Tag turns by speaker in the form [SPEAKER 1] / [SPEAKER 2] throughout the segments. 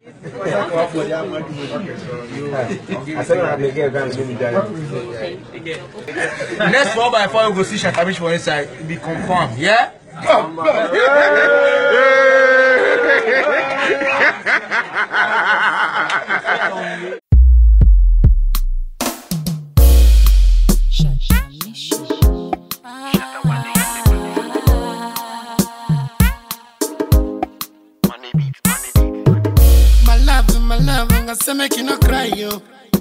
[SPEAKER 1] asɛm na mekɛ ka nso medwane
[SPEAKER 2] Next four by four, we go see Shatamish for inside. Be confirmed, yeah?
[SPEAKER 3] My love, my love, I'm gonna say make you no cry, yo.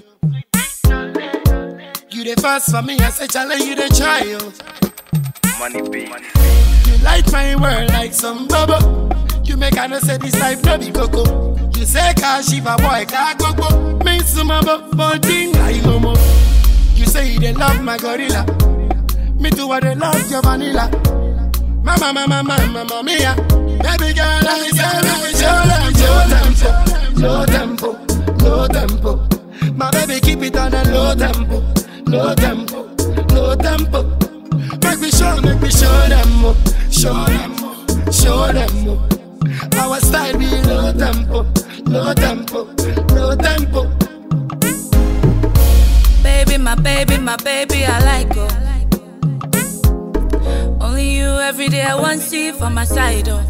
[SPEAKER 3] You the first for me, I say challenge you the try, yo.
[SPEAKER 4] Money be.
[SPEAKER 3] You light my world like some bubble. You make I know say this life no be coco. You say car shiva boy car gogo. Me sumabo, but thing like homo. You say you dey love my gorilla. Me too I dey love your vanilla. Mama, mama, mama, mama, mia. Baby girl, I say make we show them, low tempo, low tempo, low tempo. My baby keep it on a low tempo, low tempo, low tempo. Make me show, make me show them more, show them more, show them more. Our style be low tempo, low tempo, low tempo.
[SPEAKER 5] Baby, my baby, my baby, I like her. Only you every day I want see for my side, oh.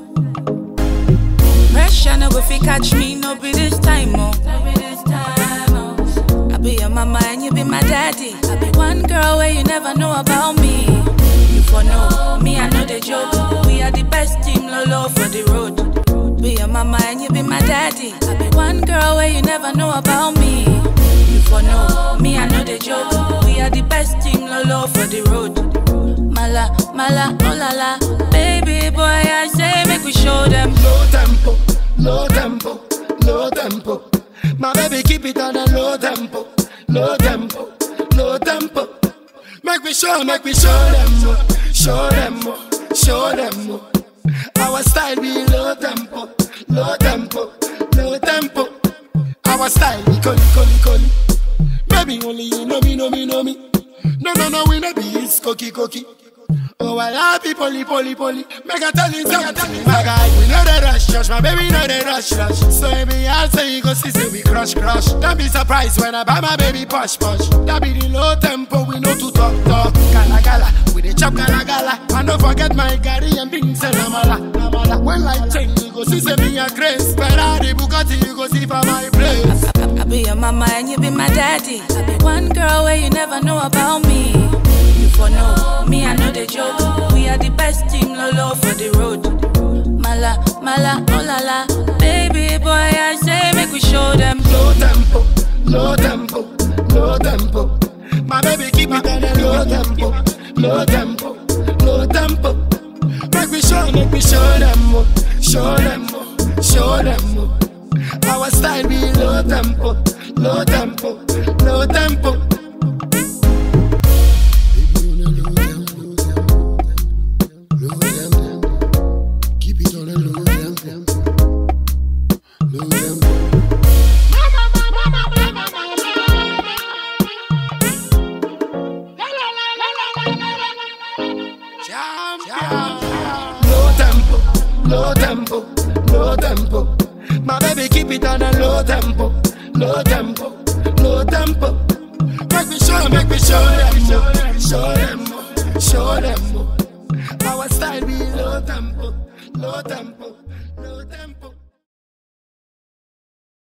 [SPEAKER 5] Pressure no go fi catch me, no be this time, oh. No be this time, oh. I be your mama and you be my daddy. I be one girl where you never know about me. You for know me, I know the joke. We are the best team, lolo for the road. Be your mama and you be my daddy. I be one girl where you never know about me. You for know me, I know the joke. We are the best team, lolo for the road. Mala, mala, oh la la. Baby boy, I say make we show them.
[SPEAKER 3] low tempo, low tempo, low tempo. My baby keep it on a low tempo, low tempo, low tempo. Make me show, make me show them more, show them more, show them more. Our style be low tempo, low tempo, low tempo. Our style be coli, coli, coli. Maybe only you know me, know me, know me. No, no, no, we no be it's cookie, cookie. Oh, I love you, poly, poly, poly. Make a tell you something, my guy. We know the rush, rush, my baby know the rush, rush. So every I'll say you go see, say we crush, crush. Don't be surprised when I buy my baby push, push. That be the low tempo, we know to talk, talk. Gala, gala, we the chop, gala, gala. And don't forget my Gary and beans and amala, amala. When life change, you go see, say me a grace. Ferrari, Bugatti, you go see for my place.
[SPEAKER 5] I, I be your mama and you be my daddy. I be one girl where you never know about me. You for know me, I know the joke. We are the best team, lolo for the road. Mala, mala, oh la la. Baby boy, I say make we show them.
[SPEAKER 3] low tempo, low tempo, low tempo. My baby keep it on a low tempo, low tempo, low tempo. Make me show, make me show them more, show them more, show them more. Our style be low tempo, low tempo, low tempo. Keep it on a low tempo, low tempo. Low tempo, low tempo, low tempo. My baby keep it on a low tempo, low tempo, low tempo. Make me show, make me show them more, show them more, show them more. Our style be low tempo, low tempo.